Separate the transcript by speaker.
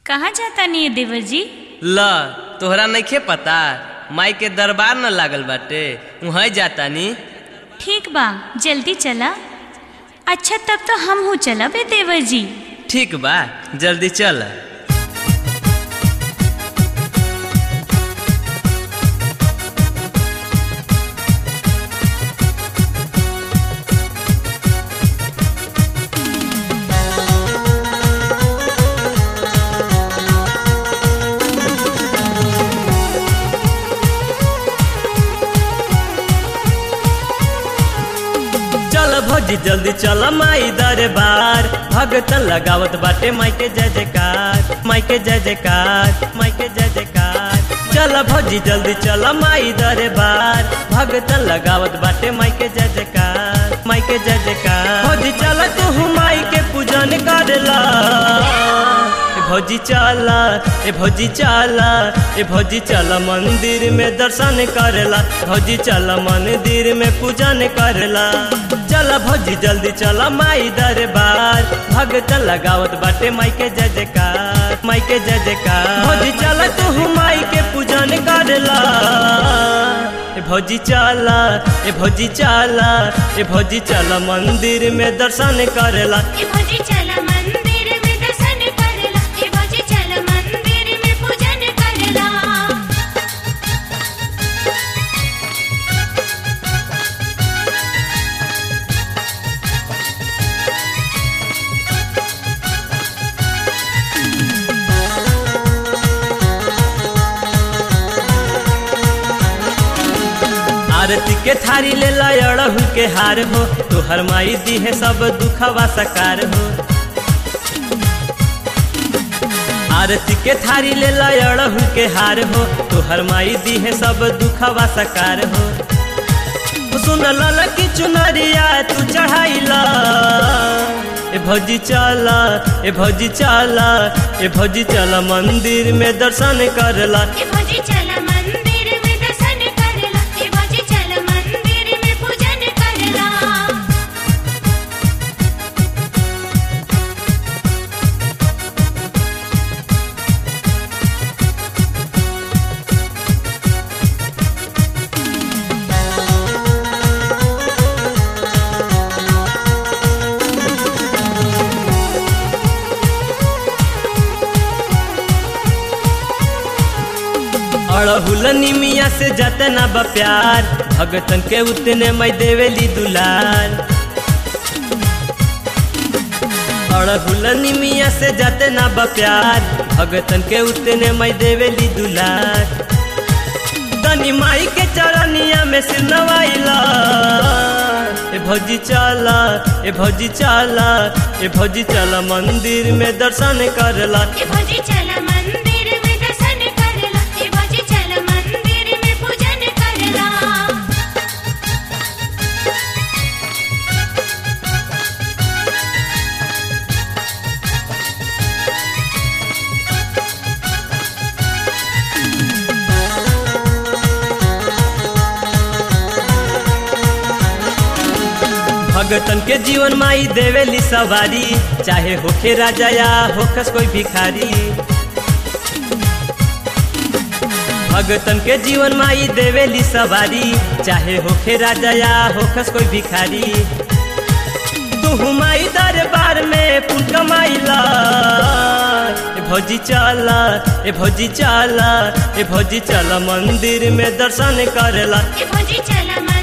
Speaker 1: कहाँ जाता नहीं देवर जी
Speaker 2: ल तोहरा नइखे पता माई के दरबार न लागल बाटे वहीं जाता नी
Speaker 1: ठीक बा जल्दी चला अच्छा तब तो हम हूँ चला बे देवर जी
Speaker 2: ठीक बा जल्दी चल चल भौजी जल्दी चल माई दरबार भगतन लगावत बाटे माई के जय जयकार माई के जय जयकार माई के जय जयकार चल भौजी जल्दी चल माई दरबार भगतन लगावत बाटे माई के जय जयकार माई के जय जयकार भौजी चल तू माई के पूजन करला ए भौजी चला ए भौजी चला ए भौजी चल मंदिर में दर्शन करला भौजी चल मंदिर में पूजन करला चल भौजी जल्दी चल माई दरबार भगतन लगावत बाटे माई के जय जयकार माई के जय जयकार भौजी चल तू माई के पूजन करला ए भौजी चला ए भौजी चला ए भौजी चल मंदिर में दर्शन करला
Speaker 3: ए भौजी चल मंदिर में दर्शन करला ए भौजी चल मंदिर में पूजन करला
Speaker 2: आरती के थारी ले लड़हु के हार हो तोहर माई दी है सब दुखवा सकार हो आरती के थारी ले लड़हु के हार हो तोहर माई दी है सब दुखवा सकार हो सुन लल की चुनरिया तू चढ़ाइला ए भौजी चला ए भौजी चला ए भौजी चला मंदिर में दर्शन करला
Speaker 3: ए भौजी चल मंदिर में दर्शन करला ए भौजी चल मंदिर में पूजन करला
Speaker 2: अड़हुल निमिया से जतना बा प्यार भगतन के उतने मैं देवेली दुलार अड़हुल निमिया से जतना बा प्यार भगतन के उतने मैं देवेली दुलार तनी माई के चरनिया में सिर नवाइला ए भौजी चला ए भौजी चला ए भौजी चला मंदिर में दर्शन करला
Speaker 3: ए भौजी चल मंदिर में दर्शन करला ए भौजी चल मंदिर में पूजन करला
Speaker 2: भगतन के जीवन माई देवेली सवारी चाहे होखे राजा या होखस कोई भिखारी भगतन के जीवन माई देवेली सवारी चाहे होखे राजा या होखस कोई भिखारी तू माई दरबार में पुन कमाइला ए भौजी चला ए भौजी चला ए भौजी चला मंदिर में दर्शन करला
Speaker 3: ए भौजी चल